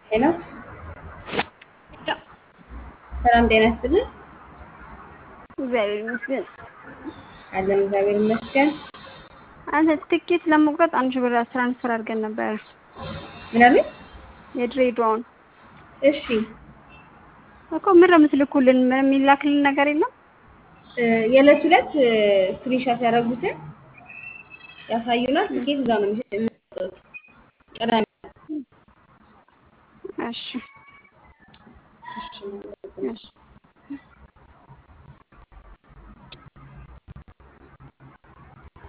ሄሎ ሰላም ጤና ይስጥልን። እግዚአብሔር ይመስገን። አለን እግዚአብሔር ይመስገን። አንተ ትኬት ለመቁረጥ አንድ ሺህ ብር ትራንስፈር አድርገን ነበረ ምን አለኝ? የድሬዳዋን እሺ እኮ ምን ነው የምትልኩልን? ምን የሚላክልን ነገር የለም? እ የዕለት ሁለት ስክሪንሻት ያደረጉትን ያሳዩናል። ትኬት እዛ ነው የሚሰጥ- የሚሰጡት። ቅዳሜ እሺ እሺ እሺ